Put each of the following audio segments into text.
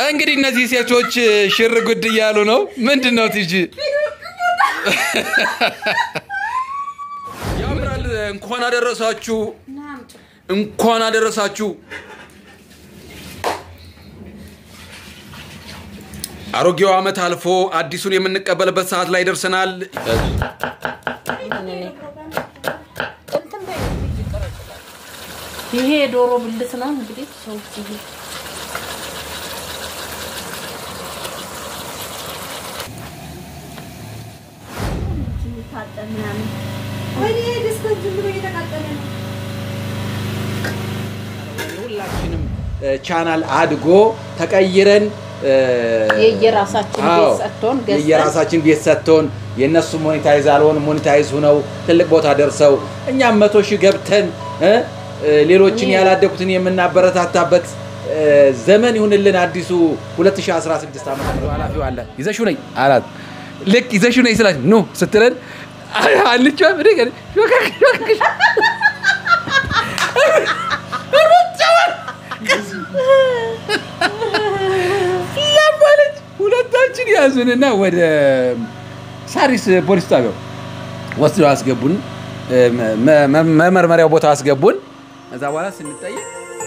እንግዲህ እነዚህ ሴቶች ሽር ጉድ እያሉ ነው። ምንድን ነው ቲጂ? ያምራል። እንኳን አደረሳችሁ፣ እንኳን አደረሳችሁ። አሮጌው ዓመት አልፎ አዲሱን የምንቀበልበት ሰዓት ላይ ደርሰናል። ይሄ የዶሮ ብልት ነው እንግዲህ ሰዎች ይሄ ሁላችንም ቻናል አድጎ ተቀይረን የየራሳችን አዎ፣ ቤት ሰጥቶን ገዝተን የየራሳችን ቤት ሰጥቶን የእነሱ ሞኔታይዝ አልሆን ሞኔታይዝ ሁነው ትልቅ ቦታ ደርሰው እኛም መቶ ሺህ ገብተን እ እ ሌሎችን ያላደጉትን የምናበረታታበት እ ዘመን ይሁንልን። አዲሱ 2016 ዓመት ኃላፊው አለ ይዘሽው ነኝ አላት። ልክ ይዘሽው ነኝ ስላት ኑ ስትለን አልቻ ለማለች ሁለታችን ያዙንና ወደ ሳሪስ ፖሊስ ጣቢያው ወስደው አስገቡን። መ- መ- መመርመሪያው ቦታ አስገቡን። ከዛ በኋላ ስንጠየቅ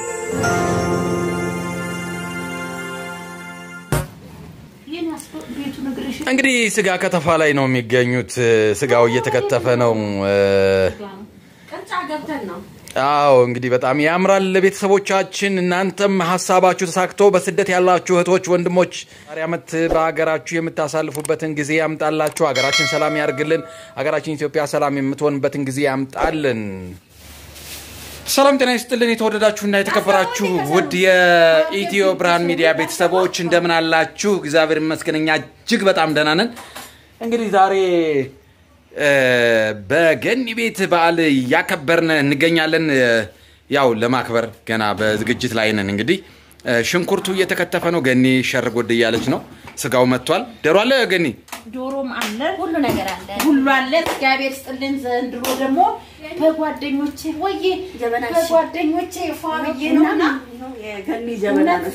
ይህን ያስቆ- ቤቱን እግርሽ እንግዲህ ስጋ ከተፋ ላይ ነው የሚገኙት። ስጋው እየተከተፈ ነው። ቅርጫ ገብተን ነው አዎ እንግዲህ በጣም ያምራል። ቤተሰቦቻችን እናንተም ሀሳባችሁ ተሳክቶ በስደት ያላችሁ እህቶች፣ ወንድሞች ዛሬ ዓመት በሀገራችሁ የምታሳልፉበትን ጊዜ ያምጣላችሁ። ሀገራችን ሰላም ያርግልን። ሀገራችን ኢትዮጵያ ሰላም የምትሆንበትን ጊዜ ያምጣልን። ሰላም ጤና ይስጥልን። የተወደዳችሁና የተከበራችሁ ውድ የኢትዮ ብርሃን ሚዲያ ቤተሰቦች እንደምን አላችሁ? እግዚአብሔር ይመስገን እኛ እጅግ በጣም ደህና ነን። እንግዲህ ዛሬ እ፣ በገኒ ቤት በዓል እያከበርን እንገኛለን። እ፣ ያው ለማክበር ገና በዝግጅት ላይ ነን። እንግዲህ እ፣ ሽንኩርቱ እየተከተፈ ነው። ገኒ ሸር ጎድ እያለች ነው። ስጋው መጥቷል። ዶሮ አለ ገኒ ዶሮም አለ ሁሉ ነገር አለ። ሁሉ አለ። እግዚአብሔር ስጥልን። ዘንድሮ ደግሞ በጓደኞቼ ወዬ ጀበናሽ። በጓደኞቼ ፏ ብዬ ነውና የገኒ ጀበና ነው።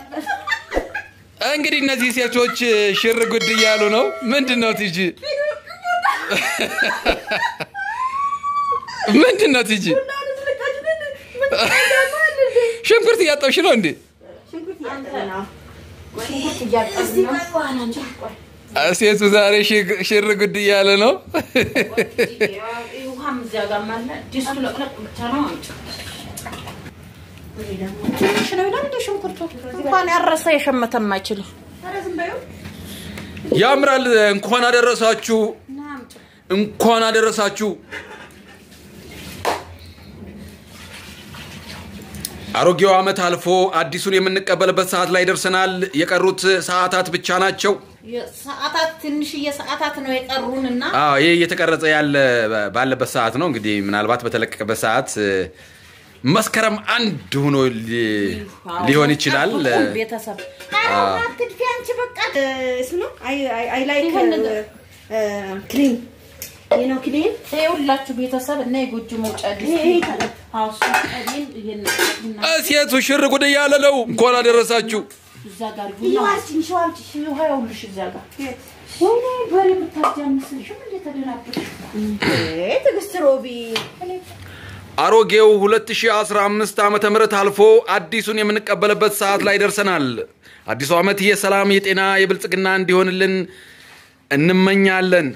እንግዲህ እነዚህ ሴቶች ሽር ጉድ እያሉ ነው። ምንድን ነው ቲጂ? ምንድን ነው ቲጂ? ሽንኩርት እያጠብሽ ነው እንዴ? ሽንኩርት እያጠብን ነው። ሴቱ ዛሬ ሽግ- ሽር ጉድ እያለ ነው። ውሃም እዚያ ጋር አለ። ድስቱ ለቅለቅ ብቻ ነው። አምጪ። ትንሽ ነው ይላል እንደ ሽንኩርቱ እንኳን ያረሰ የሸመተም አይችልም። ያምራል። እንኳን አደረሳችሁ፣ እና አምጪ። እንኳን አደረሳችሁ። አሮጌው ዓመት አልፎ አዲሱን የምንቀበልበት ሰዓት ላይ ደርሰናል። የቀሩት ሰዓታት ብቻ ናቸው። ሰዓታት ትንሽዬ ሰዓታት ነው የቀሩንና አዎ ይህ እየተቀረጸ ያለ ባለበት ሰዓት ነው። እንግዲህ ምናልባት በተለቀቀበት ሰዓት እ፣ መስከረም አንድ ሆኖ ሊ- ሊሆን ይችላል። ጠብቁን ቤተሰብ አትድፊ አንቺ በቃ ስሙ አይ ላይክ ይሄን ክሊን ይህ ነው ክሊን ይኸውላችሁ ቤተሰብ እና የጎጆ መውጫ ይሄ ድስት ይታጠብ። ሀውሱ ቀሊን ይሄን እና ሴቱ ሽር ጉድ እያለ ነው። እንኳን አደረሳችሁ። እዛ ጋር ይዋልችን ሸዋልች ውሃ ይኸውልሽ እዚያ ጋር ወይኔ በሬ የምታጃምስልሽም እንዴ ተደናበርሽ ትዕግስት ሮቢ አሮጌው 2015 ዓመተ ምህረት አልፎ አዲሱን የምንቀበልበት ሰዓት ላይ ደርሰናል። አዲሱ ዓመት የሰላም፣ የጤና፣ የብልጽግና እንዲሆንልን እንመኛለን።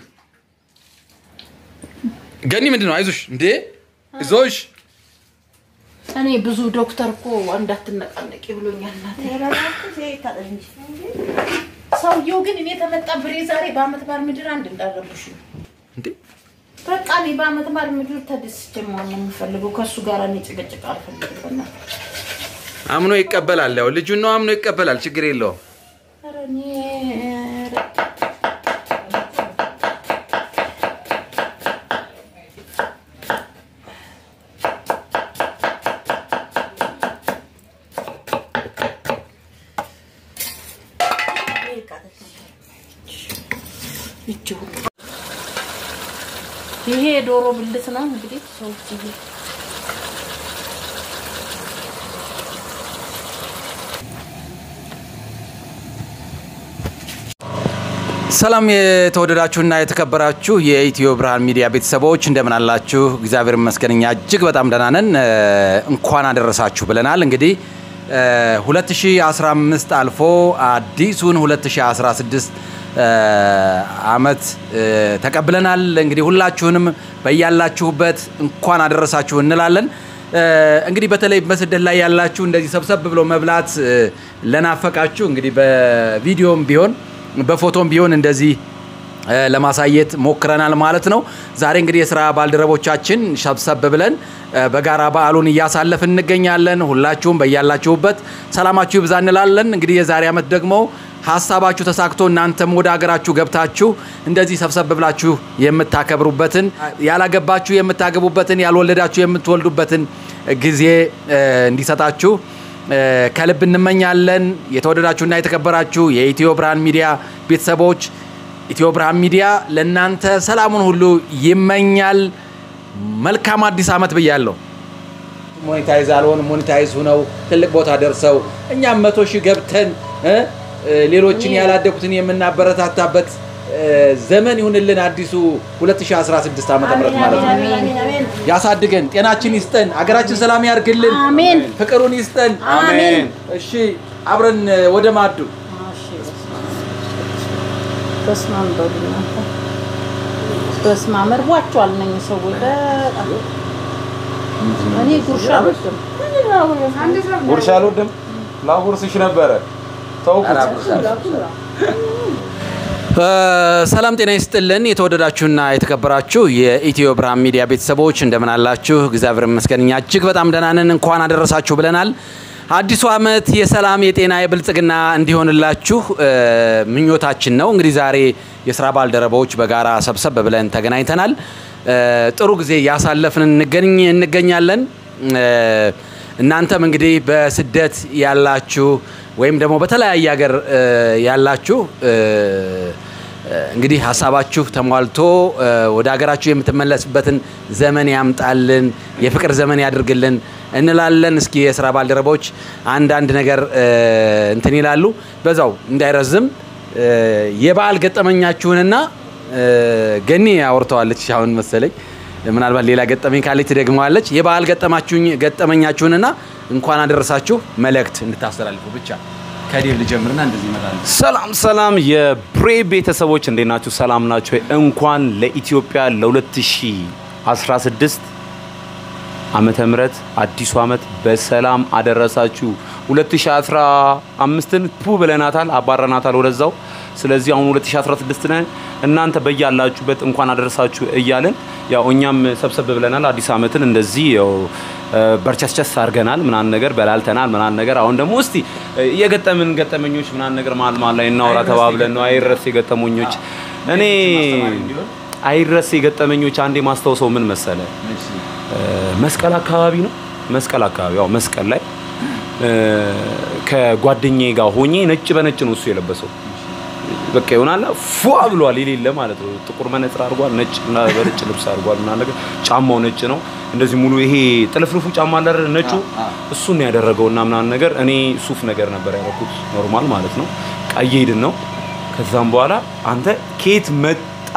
ገኒ ምንድን ነው? አይዞሽ እንዴ አይዞሽ። እኔ ብዙ ዶክተር እኮ እንዳትነቃነቂ ብሎኛል እናቴ ታጠብ እንጂ ሰውየው ግን እኔ ተመጣ ብሬ ዛሬ በአመት ባል ምድር አንድ እንዳረብሽ ነው እንዴ በቃ እኔ በአመት ባል ምድር ተደስቼ መሆን ነው የምፈልገው ከእሱ ጋር እኔ ጭቅጭቅ አልፈልግም በእናትህ አምኖ ይቀበላል። ያው ልጁን ነው አምኖ ይቀበላል። ችግር የለውም። ኧረ እኔ ኧረ ይቺ ሁሉ ይሄ የዶሮ ብልት ነው እንግዲህ ሰዎች ይሄ ሰላም የተወደዳችሁና የተከበራችሁ የኢትዮ ብርሃን ሚዲያ ቤተሰቦች እንደምን አላችሁ? እግዚአብሔር ይመስገን እኛ እጅግ በጣም ደህና ነን። እ፣ እንኳን አደረሳችሁ ብለናል። እንግዲህ እ፣ 2015 አልፎ አዲሱን 2016 እ፣ አመት እ፣ ተቀብለናል። እንግዲህ ሁላችሁንም በያላችሁበት እንኳን አደረሳችሁ እንላለን። እ፣ እንግዲህ በተለይ በስደት ላይ ያላችሁ እንደዚህ ሰብሰብ ብሎ መብላት እ፣ ለናፈቃችሁ እንግዲህ በቪዲዮም ቢሆን በፎቶም ቢሆን እንደዚህ እ፣ ለማሳየት ሞክረናል ማለት ነው። ዛሬ እንግዲህ የስራ ባልደረቦቻችን ሰብሰብ ብለን እ፣ በጋራ በዓሉን እያሳለፍን እንገኛለን። ሁላችሁም በያላችሁበት ሰላማችሁ ይብዛ እንላለን። እንግዲህ የዛሬ ዓመት ደግሞ ሀሳባችሁ ተሳክቶ እናንተም ወደ ሀገራችሁ ገብታችሁ እንደዚህ ሰብሰብ ብላችሁ የምታከብሩበትን ያላገባችሁ የምታገቡበትን ያልወለዳችሁ የምትወልዱበትን ጊዜ እ፣ እንዲሰጣችሁ እ፣ ከልብ እንመኛለን። የተወደዳችሁና የተከበራችሁ የኢትዮ ብርሃን ሚዲያ ቤተሰቦች ኢትዮ ብርሃን ሚዲያ ለእናንተ ሰላሙን ሁሉ ይመኛል። መልካም አዲስ ዓመት ብያለሁ። ሞኔታይዝ አልሆን ሞኔታይዝ ሁነው ትልቅ ቦታ ደርሰው እኛም መቶ ሺህ ገብተን እ፣ እ፣ ሌሎችን ያላደጉትን የምናበረታታበት እ፣ ዘመን ይሁንልን። አዲሱ 2016 ዓ ም ማለት ነው። አሜን አሜን ያሳድገን፣ ጤናችን ይስጠን፣ አገራችን ሰላም ያርግልን፣ አሜን። ፍቅሩን ይስጠን። አሜን። እሺ አብረን እ፣ ወደ ማዱ በስመ አብ በሉ እናንተ። በስመ አብ እርቧቸዋል እነኝህ ሰዎች በጣም። እኔ ጉርሻ አልወድም። ጉርሻ አልወድም። ላጉርስሽ ነበረ ተውኩት። እ፣ ሰላም ጤና ይስጥልን። የተወደዳችሁና የተከበራችሁ የኢትዮ ብርሃን ሚዲያ ቤተሰቦች እንደምን አላችሁ? እግዚአብሔር ይመስገን እኛ እጅግ በጣም ደህና ነን። እንኳን አደረሳችሁ ብለናል። አዲሱ ዓመት የሰላም የጤና የብልጽግና እንዲሆንላችሁ እ፣ ምኞታችን ነው። እንግዲህ ዛሬ የስራ ባልደረባዎች በጋራ ሰብሰብ ብለን ተገናኝተናል። እ፣ ጥሩ ጊዜ እያሳለፍን እንገኝ እንገኛለን። እ፣ እናንተም እንግዲህ በስደት ያላችሁ ወይም ደግሞ በተለያየ ሀገር እ፣ ያላችሁ እ፣ እንግዲህ ሀሳባችሁ ተሟልቶ እ፣ ወደ ሀገራችሁ የምትመለስበትን ዘመን ያምጣልን፣ የፍቅር ዘመን ያድርግልን እንላለን። እስኪ የስራ ባልደረቦች አንዳንድ ነገር እ፣ እንትን ይላሉ። በዛው እንዳይረዝም እ፣ የበዓል ገጠመኛችሁንና እ፣ ገኒ አውርተዋለች አሁን መሰለኝ ምናልባት ሌላ ገጠመኝ ካለች ትደግመዋለች። የበዓል ገጠማችሁኝ ገጠመኛችሁንና እንኳን አደረሳችሁ መልእክት እንድታስተላልፉ ብቻ ከዴቭ ልጀምርና እንደዚህ ይመጣል። ሰላም ሰላም፣ የብሬ ቤተሰቦች እንዴት ናችሁ? ሰላም ናቸው። እንኳን ለኢትዮጵያ ለ2016 ዓመተ ምህረት አዲሱ ዓመት በሰላም አደረሳችሁ። 2015ን ፑ ብለናታል፣ አባረናታል ወደዛው። ስለዚህ አሁን 2016 ነን። እናንተ በያላችሁበት እንኳን አደረሳችሁ እያልን ያው እኛም ሰብሰብ ብለናል። አዲስ ዓመትን እንደዚህ ያው እ፣ በርቸስቸስ አድርገናል፣ ምናምን ነገር በላልተናል፣ ምናምን ነገር። አሁን ደግሞ እስቲ እ፣ የገጠምን ገጠመኞች ምናምን ነገር መሀል መሀል ላይ እናውራ ተባብለን ነው። አይረሴ ገጠመኞች እኔ አይረሴ ገጠመኞች አንዴ ማስታውሰው ምን መሰለ እ፣ መስቀል አካባቢ ነው። መስቀል አካባቢ ያው መስቀል ላይ እ፣ ከጓደኛዬ ጋር ሆኜ ነጭ በነጭ ነው እሱ የለበሰው በቃ ይሆናል ፏ ብሏል። የሌለ ማለት ነው። ጥቁር መነጽር አድርጓል፣ ነጭ እና በነጭ ልብስ አድርጓል ምናምን ነገር። ጫማው ነጭ ነው። እንደዚህ ሙሉ ይሄ ጥልፍልፉ ጫማ አለ አይደል? ነጩ እሱን ነው ያደረገው እና ምናምን ነገር። እኔ ሱፍ ነገር ነበር ያደረኩት ኖርማል ማለት ነው። ቀይ ሄድን ነው። ከዛም በኋላ አንተ ከየት መጣ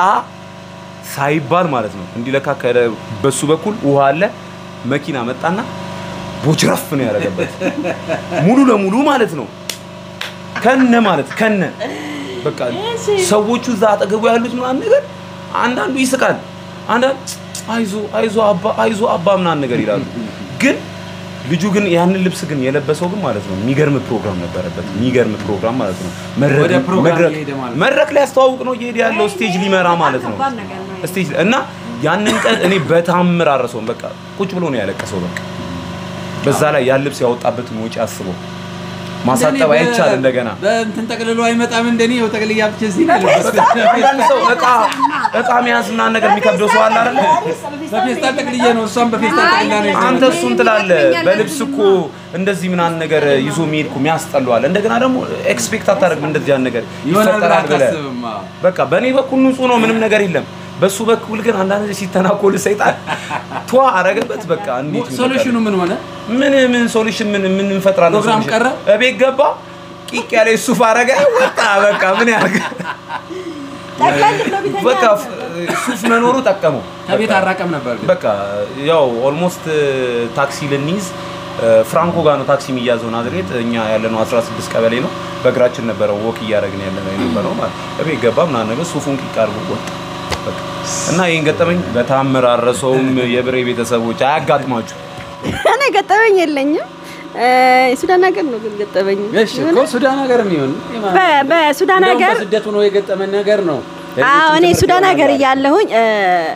ሳይባል ማለት ነው እንዲለካ በሱ በኩል ውሃ አለ። መኪና መጣና ቦጅረፍ ነው ያደረገበት ሙሉ ለሙሉ ማለት ነው ከነ ማለት ከነ በቃ ሰዎቹ እዛ አጠገቡ ያሉት ምናምን ነገር አንዳንዱ ይስቃል፣ አንዳንድ አይዞ አይዞ አባ አይዞ አባ ምናምን ነገር ይላሉ። ግን ልጁ ግን ያንን ልብስ ግን የለበሰው ግን ማለት ነው የሚገርም ፕሮግራም ነበረበት። የሚገርም ፕሮግራም ማለት ነው። መድረክ- ወደ ፕሮግራም መድረክ- እየሄደ ማለት ነው። መድረክ ላይ ያስተዋውቅ ነው እየሄደ ያለው ስቴጅ ሊመራ ማለት ነው። ከባድ ነገር ነው። ስቴጅ እና ያንን ቀን እኔ በታምር አረሰውም። በቃ ቁጭ ብሎ ነው ያለቀሰው። በቃ በዛ ላይ ያን ልብስ ያወጣበትን ወጪ አስበው ማሳጠብ አይቻል እንደገና በእንትን ጠቅልሎ አይመጣም። እንደኔ ይኸው ጠቅልያ ብቻ እዚህ ነው ያለበስኩት። አንዳንድ ሰው እቃ እቃ መያዝ ምናምን ነገር የሚከብደው ሰው አለ አይደለ? በፌስታል ጠቅልዬ ነው እሷም በፌስታል ጠቅልላ ነው ይዛ አንተ እሱን ትላለህ። በልብስ እኮ እንደዚህ ምናምን ነገር ይዞ የሚሄድ እኮ የሚያስጠላው አለ። እንደገና ደግሞ ኤክስፔክት አታደርግም እንደዚህ ያን ነገር ይሆናል ብለህ ይፈጠራል ብለህ አታስብም። አዎ። በቃ በእኔ በኩል ንጹህ ነው፣ ምንም ነገር የለም። በሱ በኩል ግን አንዳንድ ጊዜ ሲተናኮል ሰይጣን ቷ አረገበት። በቃ እንዴት ይሆናል? ሶሉሽኑ ምን ሆነ? ምን ምን ሶሉሽን ምን ምን እንፈጥራለን? ፕሮግራም ሶሉሽን? ቀረ? እቤት ገባ ቂቅ ያለ ሱፍ አረገ ወጣ። በቃ ምን ያርግ? ጠቅለል ብሎ ቢተኛ በቃ ፍ- ሱፍ መኖሩ ጠቀመው። ከቤት አራቀም ነበር ግን በቃ ያው ኦልሞስት ታክሲ ልንይዝ እ፣ ፍራንኮ ጋር ነው ታክሲ የሚያዘው ናዝሬት። እኛ ያለነው 16 ቀበሌ ነው። በእግራችን ነበረ ወክ እያደረግን ያለነው የነበረው ማለት እቤት ገባ ምናምን ነገር ሱፉን ቂቅ አድርጎ ወጣ። በቃ እና ይህን ገጠመኝ በታምር አረሰውም። የብሬ ቤተሰቦች አያጋጥማችሁ። እኔ ገጠመኝ የለኝም። እ፣ ሱዳን ሀገር ነው ግን ገጠመኝ። እሺ እኮ ሱዳን ሀገር የሚሆን በ- በሱዳን እንደውም ሀገር በስደቱ ነው የገጠመን ነገር ነው። አዎ እኔ ትምህርት ሱዳን ይሆናል ሀገር አለ። እያለሁኝ እ፣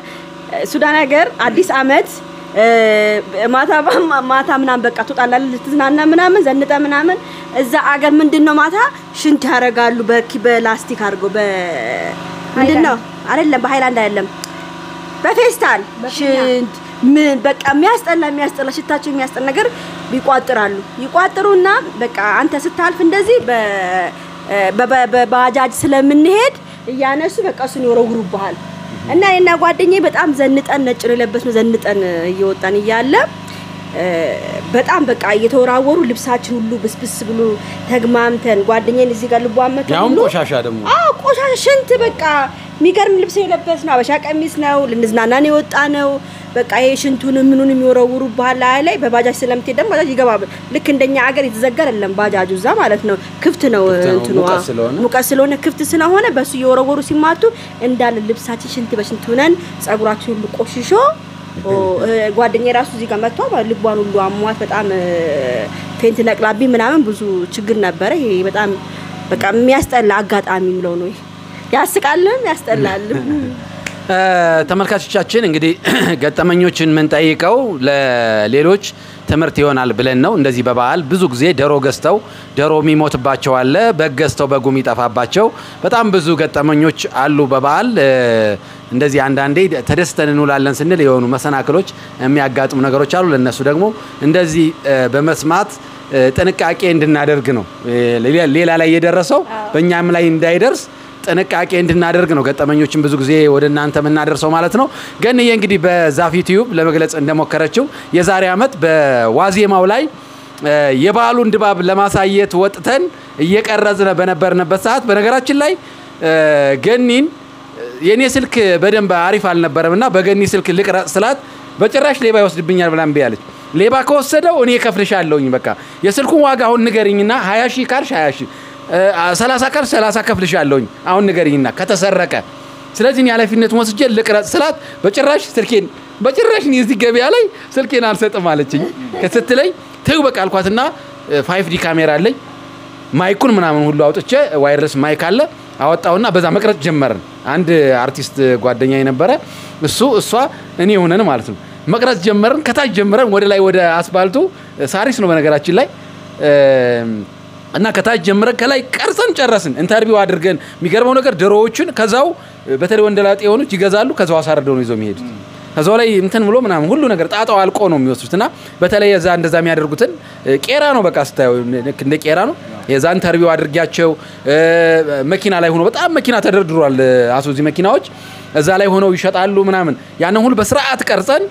ሱዳን ሀገር አዲስ አመት እ፣ ማታ ባ- ማታ ምናምን በቃ ትወጣላለህ ልትዝናና ምናምን ዘንጠ ምናምን እዛ አገር ምንድን ነው ማታ ሽንት ያደርጋሉ በኪ በላስቲክ አድርገው በ ምንድን ነው አይደለም በሃይላንድ አይደለም በፌስታል ሽንት ምን በቃ የሚያስጠላ የሚያስጠላ ሽታቸው የሚያስጠላ ነገር ይቋጥራሉ። ይቋጥሩና በቃ አንተ ስታልፍ እንደዚህ በ- በ- በባጃጅ ስለምንሄድ እያነሱ በቃ እሱን ይወረውሩብሃል። እና እኔና ጓደኛዬ በጣም ዘንጠን ነጭ ነው የለበስነው ዘንጠን እየወጣን እያለ እ፣ በጣም በቃ እየተወራወሩ ልብሳችን ሁሉ ብስብስ ብሎ ተግማምተን ጓደኛዬን እዚህ ጋር ልቧን መቶ ያውም ሁሉ ቆሻሻ ደግሞ አዎ ቆሻሻ ሽንት በቃ የሚገርም ልብስ የለበስ ነው። አበሻ ቀሚስ ነው። ልንዝናናን የወጣ ነው። በቃ ይሄ ሽንቱን ምኑን የሚወረውሩ ባህል ላይ ላይ በባጃጅ ስለምትሄድ ደግሞ ባጃጅ ይገባል። ልክ እንደኛ አገር የተዘጋ አይደለም ባጃጁ እዛ ማለት ነው። ክፍት ነው ክፍት ነው፣ እንትኑ ሙቀት ስለሆነ። ሙቀት ስለሆነ ክፍት ስለሆነ በሱ እየወረወሩ ሲማቱ እንዳለ ልብሳችን ሽንት በሽንት ሆነን ጸጉራችን ሁሉ ቆሽሾ ኦ፣ እ፣ ጓደኛዬ ራሱ እዚህ ጋር መጥቷ ልቧን ሁሉ አሟት በጣም እ፣ ፌንት ነቅላቢ ምናምን ብዙ ችግር ነበረ። ይሄ በጣም በቃ የሚያስጠላ አጋጣሚ ምለው ነው። ይሄ ያስቃልም ያስጠላልም። እ፣ ተመልካቾቻችን እንግዲህ ገጠመኞችን የምንጠይቀው ለሌሎች ትምህርት ይሆናል ብለን ነው። እንደዚህ በበዓል ብዙ ጊዜ ዶሮ ገዝተው ዶሮ የሚሞትባቸው አለ፣ በግ ገዝተው በጉ የሚጠፋባቸው በጣም ብዙ ገጠመኞች አሉ በበዓል እ፣ እንደዚህ አንዳንዴ ተደስተን እንውላለን ስንል የሆኑ መሰናክሎች የሚያጋጥሙ ነገሮች አሉ። ለነሱ ደግሞ እንደዚህ እ፣ በመስማት እ፣ ጥንቃቄ እንድናደርግ ነው እ፣ ሌላ- ሌላ ላይ የደረሰው በእኛም ላይ እንዳይደርስ ጥንቃቄ እንድናደርግ ነው ገጠመኞችን ብዙ ጊዜ ወደ እናንተ የምናደርሰው ማለት ነው። ገንዬ እንግዲህ በዛፍ ዩቲዩብ ለመግለጽ እንደሞከረችው የዛሬ ዓመት በዋዜማው ላይ እ፣ የበዓሉን ድባብ ለማሳየት ወጥተን እየቀረጽን በነበርንበት ሰዓት በነገራችን ላይ እ፣ ገኒን የእኔ ስልክ በደንብ አሪፍ አልነበረም እና በገኒ ስልክ ልቅረጽ ስላት በጭራሽ ሌባ ይወስድብኛል ብላ እምቢ አለች። ሌባ ከወሰደው እኔ ከፍልሻለሁኝ በቃ የስልኩን ዋጋ አሁን ንገሪኝና ሀያ ሺህ ካልሽ ሀያ ሺህ ሰላሳ ካልሽ ሰላሳ ከፍልሻለሁኝ አሁን ንገሪኝና ከተሰረቀ ስለዚህ እኔ ኃላፊነቱን ወስጄ ልቅረጽ ስላት በጭራሽ ስልኬን በጭራሽ እኔ እዚህ ገበያ ላይ ስልኬን አልሰጥም አለችኝ። ስትለኝ ተይው በቃ አልኳትና ፋይፍ ዲ ካሜራ አለኝ ማይኩን ምናምን ሁሉ አውጥቼ ዋይርለስ ማይክ አለ አወጣውና በዛ መቅረጽ ጀመርን። አንድ አርቲስት ጓደኛ የነበረ እሱ እሷ እኔ ሆነን ማለት ነው መቅረጽ ጀመርን። ከታች ጀምረን ወደ ላይ ወደ አስፋልቱ ሳሪስ ነው በነገራችን ላይ እም፣ እና ከታች ጀምረን ከላይ ቀርጸን ጨረስን። ኢንተርቪው አድርገን የሚገርመው ነገር ዶሮዎቹን ከዛው በተለይ ወንደላጤ የሆኑት ይገዛሉ። ከዛው አሳርደው ነው ይዘው የሚሄዱት። ከዛው ላይ እንትን ብሎ ምናምን ሁሉ ነገር ጣጣው አልቆ ነው የሚወስዱት። እና በተለይ የዛ እንደዛ የሚያደርጉትን እ፣ ቄራ ነው በቃ ስታየው ልክ እንደ ቄራ ነው። የዛ ኢንተርቪው አድርጊያቸው እ፣ መኪና ላይ ሆኖ በጣም መኪና ተደርድሯል። አሶዚ መኪናዎች እዛ ላይ ሆነው ይሸጣሉ ምናምን። ያንን ሁሉ በስርዓት ቀርጸን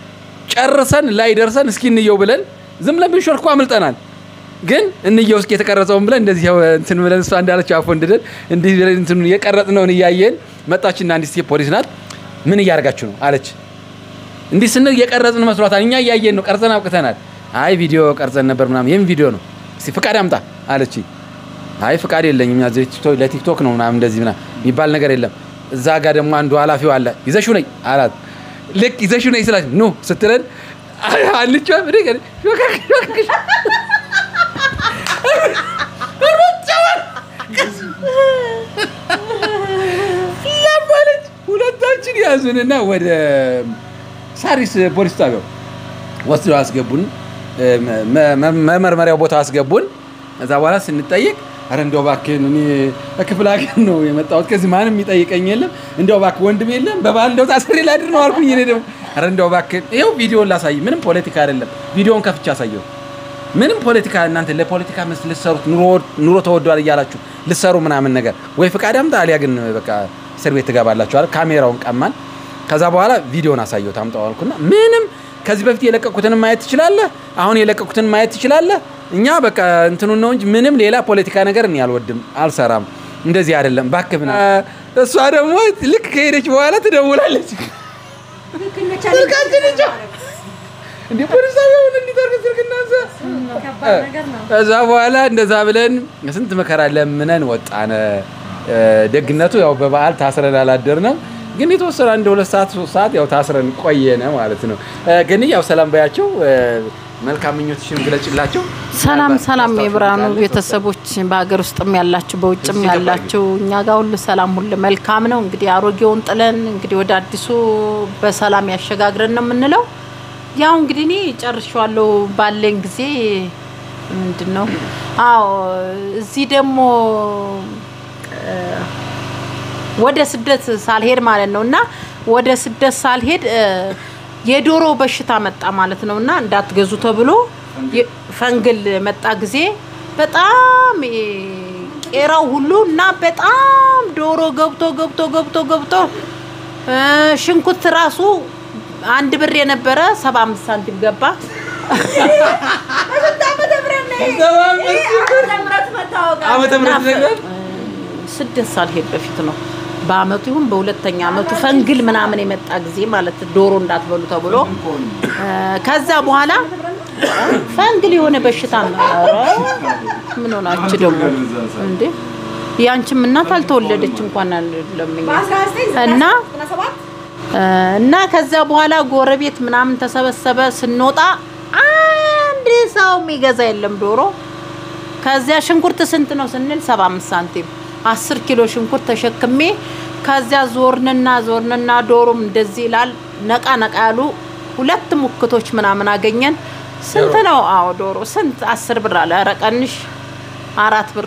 ጨርሰን ላይ ደርሰን እስኪ እንየው ብለን ዝም ብለን ብንሾልኩ አምልጠናል። ግን እንየው እስኪ የተቀረጸውን ብለን እንደዚህ ያው እንትን ብለን እሷ እንዳለችው አፎ እንድደን እንዲህ ብለን እንትን የቀረጽነውን እያየን መጣችና አንዲት ሴት ፖሊስ ናት። ምን እያደረጋችሁ ነው አለች። እንዲህ ስንል የቀረጽን መስሏታል። እኛ እያየን ነው፣ ቀርጸን አብቅተናል። አይ ቪዲዮ ቀርጸን ነበር ምናምን። የምን ቪዲዮ ነው? እስቲ ፍቃድ አምጣ አለች። አይ ፍቃድ የለኝም እኛ እዚህ ቲክቶክ- ለቲክቶክ ነው ምናምን እንደዚህ ምናምን የሚባል ነገር የለም። እዛ ጋር ደግሞ አንዱ ኃላፊው አለ ይዘሹ ነኝ አላት። ልክ ይዘሹ ነኝ ስላት ኑ ስትለን አንቻ ለማለት ሁለታችን ያዙንና ወደ ሳሪስ ፖሊስ ጣቢያው ወስደው አስገቡን። መ- መ- መመርመሪያው ቦታ አስገቡን። ከዛ በኋላ ስንጠይቅ አረ እንደው እባክህን እኔ ከክፍለ ሀገር ነው የመጣሁት ከዚህ ማንም የሚጠይቀኝ የለም፣ እንደው እባክህ ወንድም የለም፣ በባህል እንደው ታስሬ ላድር ነው አልኩኝ። እኔ ደግሞ አረ እንደው እባክህን ይኸው ቪዲዮን ላሳይ፣ ምንም ፖለቲካ አይደለም። ቪዲዮን ከፍቼ አሳየው። ምንም ፖለቲካ እናንተ ለፖለቲካ መስ ልሰሩት ኑሮ ተወዷል እያላችሁ ልሰሩ ምናምን ነገር ወይ ፍቃድ አምጣ አሊያ ግን በቃ እስር ቤት ትገባላችሁ አለ። ካሜራውን ቀማን። ከዛ በኋላ ቪዲዮን አሳየው ታምጣው አልኩና ምንም ከዚህ በፊት የለቀቁትን ማየት ትችላለህ፣ አሁን የለቀቁትን ማየት ትችላለህ። እኛ በቃ እንትኑን ነው እንጂ ምንም ሌላ ፖለቲካ ነገር እኔ አልወድም፣ አልሰራም። እንደዚህ አይደለም እባክህ ብና እሷ ደግሞ ልክ ከሄደች በኋላ ትደውላለች። ስልካችን ይጮህ እንዴ ፖሊስ ጣቢያውን እንዲጠርግ ስልክ እናንሳ። ከዛ በኋላ እንደዛ ብለን ስንት መከራ ለምነን ወጣነ። እ፣ ደግነቱ ያው በበዓል ታስረን አላደርንም፣ ግን የተወሰነ አንድ ሁለት ሰዓት ሶስት ሰዓት ያው ታስረን ቆየነ ማለት ነው። እ፣ ግን ያው ሰላም ባያቸው እ፣ መልካም ምኞትሽን ግለጭላቸው። ሰላም ምናልባት ሰላም ታስታውሱ የብርሃኑ ካለ ቤተሰቦች በሀገር ውስጥም ያላችሁ በውጭም እዚህ ያላችሁ እኛ ጋር ሁሉ ሰላም ሁሉ መልካም ነው። እንግዲህ አሮጌውን ጥለን እንግዲህ ወደ አዲሱ በሰላም ያሸጋግረን ነው የምንለው። ያው እንግዲህ እኔ ጨርሻለሁ ባለኝ ጊዜ ምንድን ነው አዎ እዚህ ደግሞ እ፣ ወደ ስደት ሳልሄድ ማለት ነው እና ወደ ስደት ሳልሄድ እ፣ የዶሮ በሽታ መጣ ማለት ነው እና እንዳትገዙ ተብሎ የ- ፈንግል መጣ ጊዜ በጣም እ፣ ቄራው ሁሉ እና በጣም ዶሮ ገብቶ ገብቶ ገብቶ ገብቶ እ፣ ሽንኩርት ራሱ አንድ ብር የነበረ ሰባ አምስት ሳንቲም ገባ። ዓመተ ምህረት ነገር ስደት ሳልሄድ በፊት ነው። በአመቱ ይሁን በሁለተኛ አመቱ ፈንግል ምናምን የመጣ ጊዜ ማለት ዶሮ እንዳትበሉ ተብሎ እ፣ ከዛ በኋላ ፈንግል የሆነ በሽታ ነው። ኧረ ምን ሆናችሁ ደግሞ እንዴ? ያንቺም እናት አልተወለደች እንኳን ለምኛ እና እ፣ እና ከዛ በኋላ ጎረቤት ምናምን ተሰበሰበ። ስንወጣ አንድ ሰው የሚገዛ የለም ዶሮ ከዚያ ሽንኩርት ስንት ነው ስንል 75 ሳንቲም 10 ኪሎ ሽንኩርት ተሸክሜ ከዚያ ዞርንና ዞርንና ዶሮም እንደዚህ ይላል። ነቃ ነቃ ያሉ ሁለት ሙክቶች ምናምን አገኘን። ስንት ነው? አዎ ዶሮ ስንት? አስር ብር አለ። ኧረ ቀንሽ አራት ብር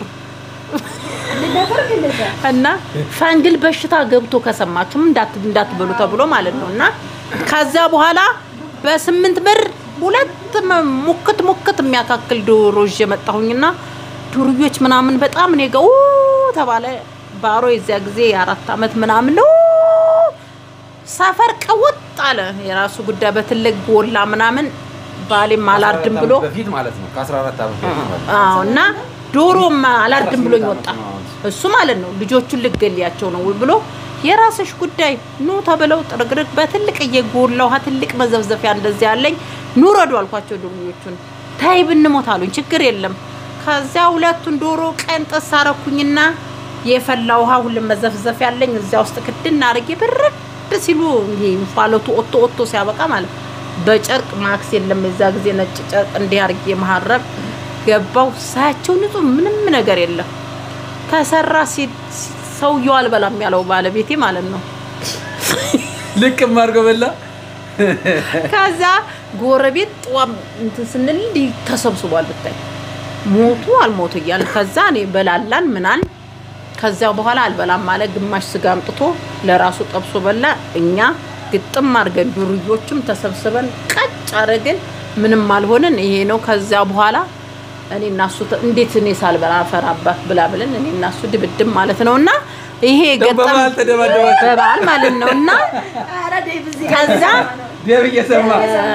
እና ፈንግል በሽታ ገብቶ ከሰማችሁም እንዳት እንዳትበሉ ተብሎ ማለት ነው። እና ከዚያ በኋላ በስምንት ብር ሁለት መ- ሙክት ሙክት የሚያካክል ዶሮ ይዤ መጣሁኝና ዱርዮች ምናምን በጣም እኔ ጋ ኡ ተባለ። ባሮ የዚያ ጊዜ የአራት አመት ምናምን ነው ሰፈር ቀውጥ አለ። የራሱ ጉዳይ በትልቅ ጎላ ምናምን ባሌም አላርድም ብሎ በፊት ማለት ነው ከ14 ዓመት በፊት ማለት ነው። አዎ እና ዶሮም አላርድም ብሎኝ ወጣ። እሱ ማለት ነው ልጆቹን ልገሊያቸው ነው ብሎ የራስሽ ጉዳይ ኑ ተብለው ጥርግርግ በትልቅ እየጎላ ውሃ ትልቅ መዘብዘፊያ እንደዚህ ያለኝ ኑ ረዱ አልኳቸው። ዶሮዎቹን ታይ ብንሞት አሉኝ። ችግር የለም። ከዚያ ሁለቱን ዶሮ ቀን ጥስ አረኩኝና የፈላ ውሃ ሁሉም መዘፍዘፍ ያለኝ እዚያ ውስጥ ክድን አድርጌ ብርድ ሲሉ ይሄ እንፋሎቱ ኦቶ ኦቶ ሲያበቃ ማለት በጨርቅ ማክስ የለም የዛ ጊዜ ነጭ ጨርቅ እንዲህ አድርጌ መሀረብ ገባው ሳያቸው ንጹህ ምንም ነገር የለም። ተሰራ ሲ- ሲ- ሰውየው አልበላም ያለው ባለቤቴ ማለት ነው። ልቅም አድርጎ በላ። ከዛ ጎረቤት ጠዋም እንትን ስንል እንዲህ ተሰብስቧል ብታይ ሞቱ አልሞቱ እያለ ከዛ እኔ በላላን ምናል ከዚያ በኋላ አልበላም ማለት ግማሽ ስጋ አምጥቶ ለራሱ ጠብሶ በላ። እኛ ግጥም አድርገን ዱርዮቹም ተሰብስበን ቀጭ አድርገን ምንም አልሆንን። ይሄ ነው። ከዚያ በኋላ እኔ እና እሱ ተ- እንዴት እኔ ሳልበላ ፈራባት ብላ ብለን እኔ እና እሱ ድብድብ ማለት ነው እና ይሄ ገጠም በበዓል ተደባደባችሁ። በበዓል ማለት ነው እና ከዛ ደብ እየሰማ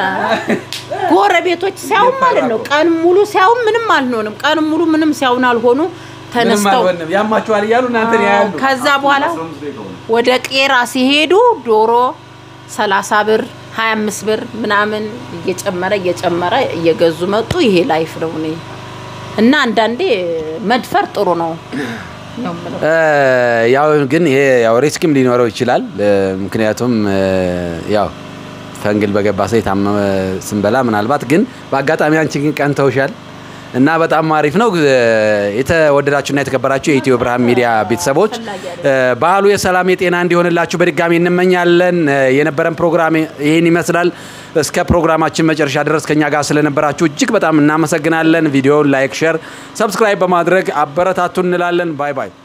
ጎረቤቶች ሲያዩን ማለት ነው ቀን ሙሉ ሲያዩን ምንም አልሆንም። ቀን ሙሉ ምንም ሲያዩን አልሆኑ ምንም ተነስተው አልሆንም ያማችኋል እያሉ እናንተን ያያሉ። ከዛ በኋላ ወደ ቄራ ሲሄዱ ዶሮ 30 ብር 25 ብር ምናምን እየጨመረ እየጨመረ እየገዙ መጡ። ይሄ ላይፍ ነው እኔ እና አንዳንዴ መድፈር ጥሩ ነው ነው የምለው። እ፣ ያው ግን ይሄ ያው ሪስክም ሊኖረው ይችላል። እ፣ ምክንያቱም እ፣ ያው ፈንግል በገባ ሰው የታመመ ስንበላ ምናልባት ግን በአጋጣሚ አንቺ ግን ቀንተውሻል እና በጣም አሪፍ ነው። እ፣ የተወደዳችሁና የተከበራችሁ የኢትዮ ብርሃን ሚዲያ ቤተሰቦች እ፣ በዓሉ የሰላም የጤና እንዲሆንላችሁ በድጋሚ እንመኛለን። እ፣ የነበረን ፕሮግራም ይህን ይመስላል። እስከ ፕሮግራማችን መጨረሻ ድረስ ከኛ ጋር ስለነበራችሁ እጅግ በጣም እናመሰግናለን። ቪዲዮውን ላይክ፣ ሼር፣ ሰብስክራይብ በማድረግ አበረታቱ እንላለን። ባይ ባይ።